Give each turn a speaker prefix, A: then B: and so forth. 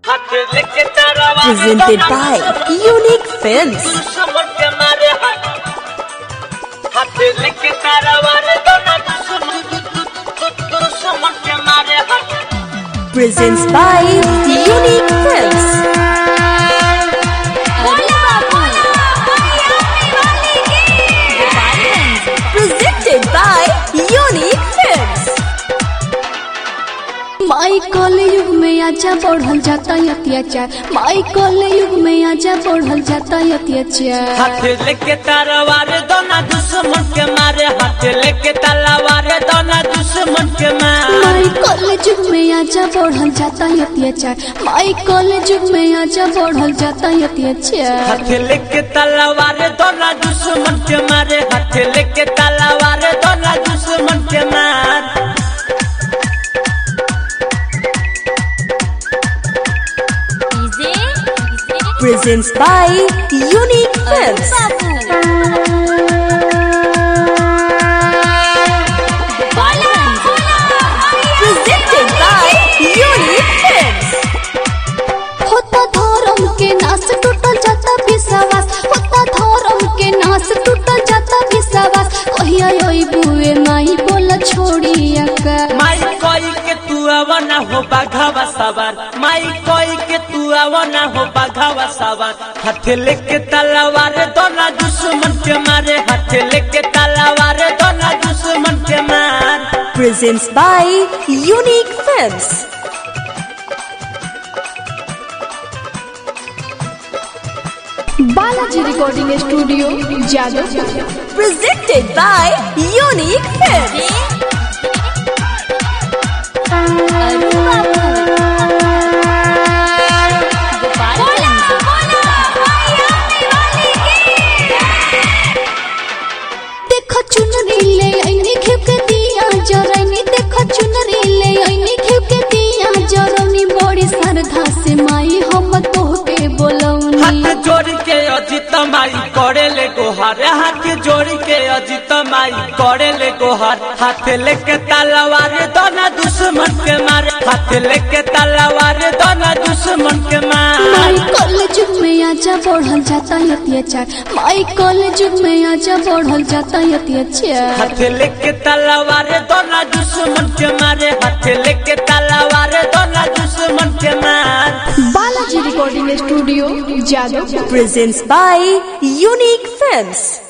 A: Presented by Unique Films. Presents by Unique Films. Presented by Unique Films.
B: माई कल युग में आजा बढ़ल जाता अत्याचार माई कल युग में आजा बढ़ल जाता अत्याचार
C: हाथ लेके तलवार दोना दुश्मन के मारे हाथ लेके तलवार दोना दुश्मन के मारे
B: माई कल युग में आजा बढ़ल जाता अत्याचार माई कल युग में आजा बढ़ल जाता अत्याचार
C: हाथ लेके तलवार दोना दुश्मन के मारे हाथ लेके तलवार दोना दुश्मन के मारे
A: Presents by Unique Films. Presented by Unique Films.
B: होता धर्म के नाश टूटल जाता विश्वास होता धर्म के नाश टूटल जाता विश्वास कहिया ओई बुए माई बोला छोड़ी का
C: माई कोई के तू आवना हो बाघावा सवार माई कोई के तू आवना हो बाघावा सवार हाथ लेके तलवार दोना दुश्मन के मारे हाथ लेके तलवार दोना दुश्मन के मारे
A: Presents by Unique Films.
B: Balaji recording studio Jadav
A: Presented by Unique Films.
B: देखो चुनरी ले आईनी खेव के दिया जरनी देखो चुनरी ले आईनी खेव के दिया जरनी बड़ी श्रद्धा से माई हम तोहके बोलौनी
C: हाथ जोड़ के अजित माई करे ले गोहार हाथ जोड़ के अजित माई करे ले गोहार हाथ लेके तलवार दोना दुश्मन के मारे हाथ लेके तलवार दोना दुश्मन के मारे
B: माई कल युग में आजा बढ़ल जाता अत्याचार माई कल युग में आजा बढ़ल जाता अत्याचार
C: हाथ लेके तलवार दोना दुश्मन के मारे हाथ लेके तलवार दोना दुश्मन के मारे
B: Balaji recording studio Jadav
A: Presents by Unique Films.